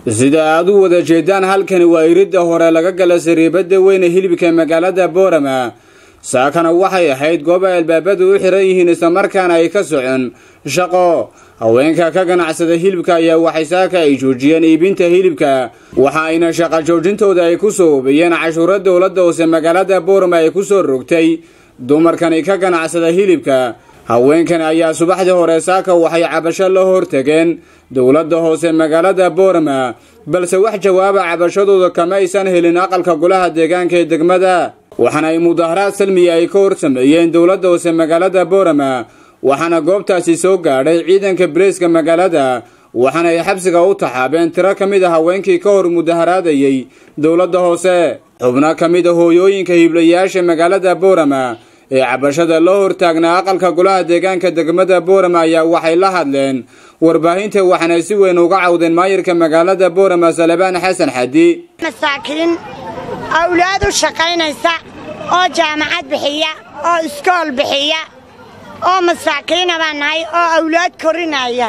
sida aad u wada jeedaan halkani waa iridda hore laga gala sariibada weyne hilibka magaalada boorama saakana waxay ahayd goob ay albaabadu u xiran yihiin islamarkaana ay ka socon shaqo haweenka ka ganacsada hilibka ayaa waxay saaka ay joojiyeen iibinta hilibka waxa ayna shaqa joojintooda ay ku soo hubiyeen cashuuro dowladda hoose magaalada boorama ay ku soo rogtay dumarkani ka ganacsada hilibka haweenkani ayaa subaxdii hore saaka waxay cabasho la hortageen dowladda hoose magaalada boorama balse wax jawaaba cabashadooda kama aysan helin aqalka golaha deegaanka ee degmada waxaana ay mudaharaad salmiya ay ka hor sameeyeen dowladda hoose magaalada boorama waxaana goobtaasi soo gaadhay ciidanka bareeska magaalada waxaana ay xabsiga u taxaabeen tiro ka mid a haweenkii ka hor mudaharaadayay dowladda hoose xubno ka mid a hooyooyinka hiblayaasha magaalada boorama ee cabashada loo hortaagnaa aqalka golaha deegaanka degmada boorama ayaa waxay la hadleen warbaahinta waxaana si weyn uga cawdeen maayirka magaalada boorama salebaan xasan xadi masaakiin awlaad u shaqaynaysa oo jaamacad bixiya oo iskool bixiya oo masaakiina baan nahay oo awlaad korinaya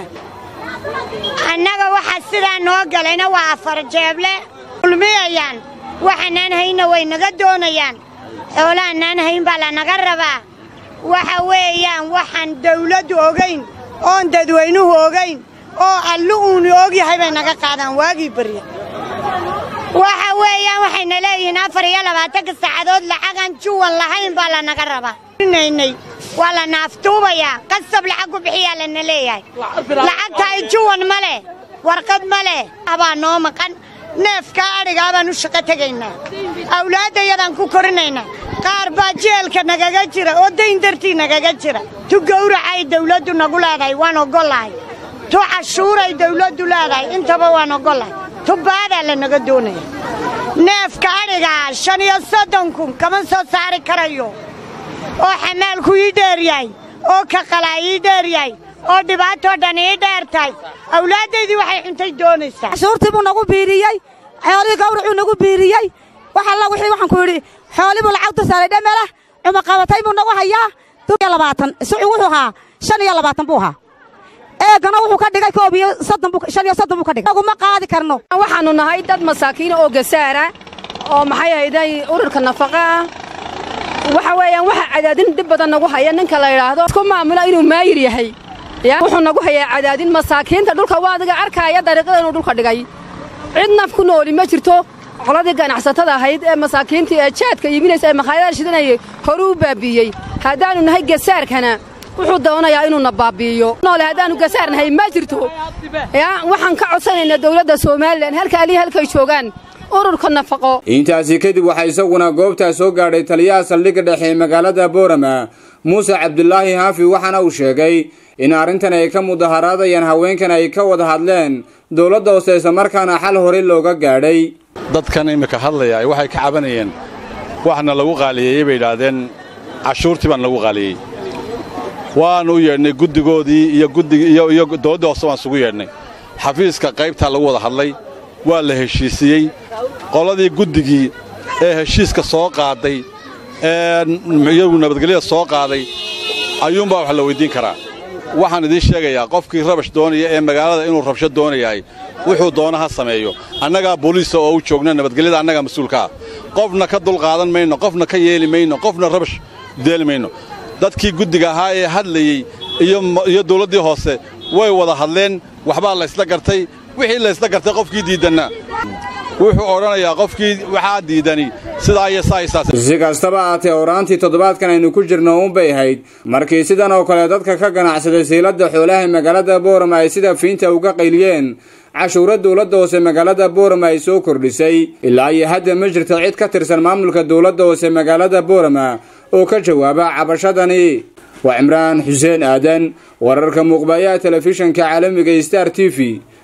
annaga waxa sidaa noo galayna waa afar jeeble ulmiyayaan waxaanaan hayna way naga doonayaan xoolahanaan hayn baa lanaga rabaa waxa weeyaan waxaan dawladdu ogayn oon dadweynuhu ogayn oo allu uunu ogyahay bay naga qaadaan waagii barya waxa weeyaan waxayna leeyihiin afar iyo labaatanka saacadood lacagaan juwan lahayn baa lanaga rabaa naynay waa la naaftuubayaa qasab lacag ku bixiyaa lana leeyahay lacagtaay juwan ma leh warqad ma leh abaa noo maqan neefkaa adhigaa baan u shaqo tegaynaa awlaaddayadaan ku korinaynaa qaar baa jeelka nagaga jira oo dayn dartii nagaga jira tu gawracay dawladdu nagu leedahay waan ogollahay tu cashuuray dawladdu leedahay intaba waan ogollahay tu baadaa lanaga doonaya neefka adhigaa shan iyo soddon kun kama soo saari karayo oo xamaalku ii dheer yahay oo ka qalaa ii dheer yahay oo dhibaatoo dhan ii dheer tahay awlaaddaydii waxay cuntay doonaysaa cashuurtii buu nagu biiriyey xoolihii gawracuu nagu biiriyey wax alla wixii waxaan ku yidhi xoolii buu lacagtu saaray dhamelah cumaqabatay buu nagu hayaa duiyo labaatan sucu wuxuu ahaa shan iyo labaatan buu ahaa eegana wuxuu ka dhigay koob iyo soddon buu shan iyo soddon buu ka dhigay aguma qaadi karno waxaannu nahay dad masaakiina oo gasaara oo maxay ahayday ururka nafaqa ah waxa weeyaan waxa cadaadin dhib badan nagu haya ninka la yidhaahdo isku maamula inuu maayir yahay ya wuxuu nagu hayaa cadaadin masaakiinta dhulka waa adiga arkaaya dariiqada inuu dhulka dhigay cid naf ku nooli ma jirto qoladii ganacsatada ahayd ee masaakiintii ee jaadka iibinaysa ee makhaayadaha shidanayay horu u baabbiiyey haddaannu nahay gasaarkana wuxuu doonayaa inuuna baabbi'iyo noole haddaannu gasaar nahay ma jirto ya waxaan ka codsanaynaa dawladda somalilan halka alihi halkay joogaan ururka nafaqo intaasi kadib waxaa isaguna goobtaa soo gaadhay taliyaha saldhigga dhexe ee magaalada boorama muuse cabdulaahi haafi waxaana uu sheegay in arrintan ay ka mudaharaadayaan haweenkan ay ka wada hadleen dowladda hoose islamarkaana xal hore looga gaadhay dadkan iminka hadlaya waxay ka cabanayeen waxna lagu qaaliyeeyey bay idhaahdeen cashuurtii baan lagu qaaliyey waannu u yeedhnay guddigoodii iyo guddigiiyo dowladda hoose waan isugu yeedhnay xafiiska qaybtaa lagu wada hadlay waa la heshiisiyey qoladii guddigii ee heshiiska soo qaaday ee iyagu nabadgelyada soo qaaday ayuunbaa wax la weyddiin karaa waxaan idiin sheegayaa qofkii rabash doonaya ee magaalada inuu rabsho doonayahay wuxuu doona ha sameeyo annagaa booliisa oo u joogna nabadgelyada annagaa mas-uulka ah qofna ka dulqaadan mayno qofna ka yeeli mayno qofna rabash deeli mayno dadkii guddiga ahaa ee hadlayey iyo dawladdii hoose way wada hadleen waxbaa laysla gartay wixii laysla gartay qofkii diiddanna wuxuu odhanayaa qofkii waxaa diidani sidaa iyo saaisaas si kastaba aatee oraantii toddobaadkan aynu ku jirno uunbay ahayd markii sidan oo kale dadka ka ganacsaday siiladda xoolaha magaalada boorama ay sida fiinta uga qayliyeen cashuuro dowladda hoose magaalada boorama ay soo kordhisay ilaa iyo hadda ma jirto cid ka tirsan maamulka dowladda hoose magaalada boorama oo ka jawaaba cabashadani waa cimraan xuseen aadan wararka muuqbayaha telefishanka caalamiga star t v